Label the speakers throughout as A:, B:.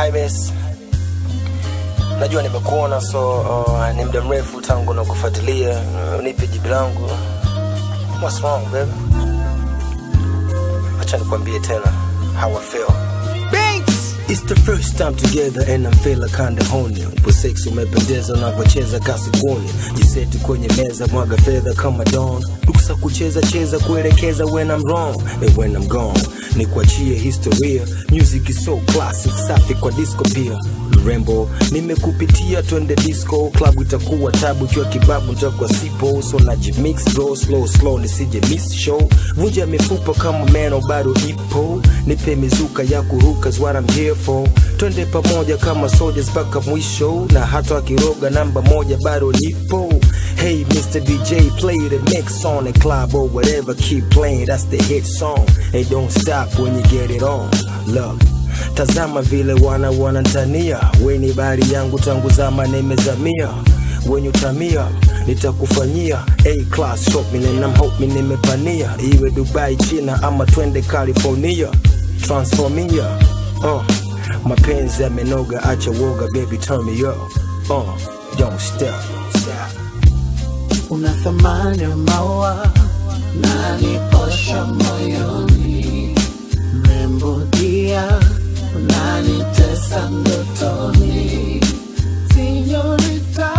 A: Imes. Najua nimekuona so uh, ni muda mrefu tangu na kufuatilia. Uh, nipe jibu langu. What's wrong baby? Acha nikwambie tena how I feel. It's the first time together and I'm feeling kinda horny. Upo sex umependeza unavyocheza kasikuni. Jiseti kwenye meza mwaga fedha kama dawn. Ruksa kucheza cheza kuelekeza when I'm wrong and when I'm gone. Nikuachie historia. Music is so classic, safi kwa disco pia. Mrembo, nimekupitia twende disco club itakuwa tabu ikiwa kibabu nitakuwa sipo so najimix bro slow slow nisije miss show vunja mifupa kama meno bado ipo nipe mizuka ya kuruka is what I'm here for twende pamoja kama soldiers mpaka mwisho na hata akiroga namba moja bado nipo Hey Mr. DJ play the next song at club or whatever keep playing that's the hit song hey don't stop when you get it on love Tazama vile wana wanantania, weni bari yangu tangu zama nimezamia, wenye utamia nitakufanyia A class shopping and I'm hoping nimepania, iwe Dubai, China ama twende California, transformia uh, mapenzi yamenoga, acha woga baby turn me up uh, don't stop, stop.
B: una thamani ya maua naniposha moyoni, mrembo dia unanitesa ndotoni, sinyorita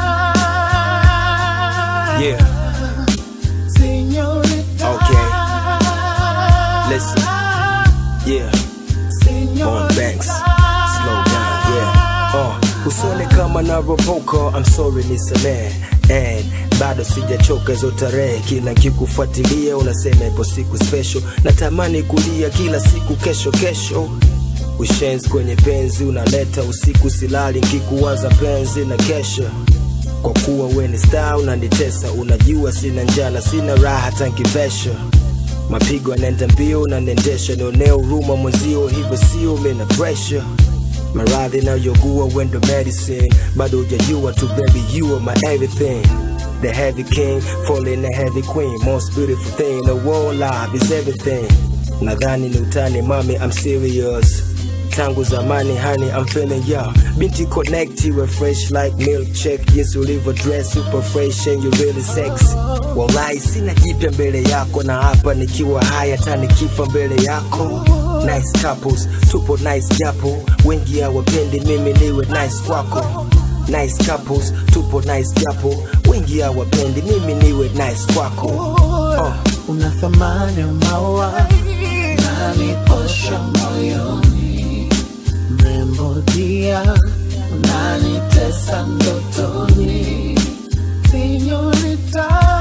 A: Yeah,
B: sinyorita
A: Okay. listen, yeah. Bone Banks, slow down, yeah. Uh, usone kama na ropoka, I'm sorry nisamehe and bado sijachoka hizo tarehe, kila nkikufuatilia unasema ipo siku special, natamani kulia kila siku kesho kesho ushenzi kwenye penzi unaleta usiku silali nkikuwaza penzi na kesha kwa kuwa we ni star unanitesa unajua sina njana sina raha tankivesha mapigo yanaenda mbio unaniendesha nionea huruma mwenzio hivyo sio mina pressure maradhi nayogua wendo medicine bado hujajua tu baby you are my everything the heavy king falling a heavy queen most beautiful thing in the world life is everything nadhani ni utani mami I'm serious tangu zamani hani I'm feeling ya binti connect you were fresh like milk check jinsi ulivyo dress super fresh and you really sexy wallahi sina jipya mbele yako na hapa nikiwa haya hata nikifa mbele yako nice couples tupo nice japo wengi hawapendi mimi niwe nice kwako nice couples tupo nice japo wengi hawapendi mimi niwe nice kwako uh.
B: una thamani ya maua naniposha moyoni, mrembo dia unanitesa ndotoni, sinyorita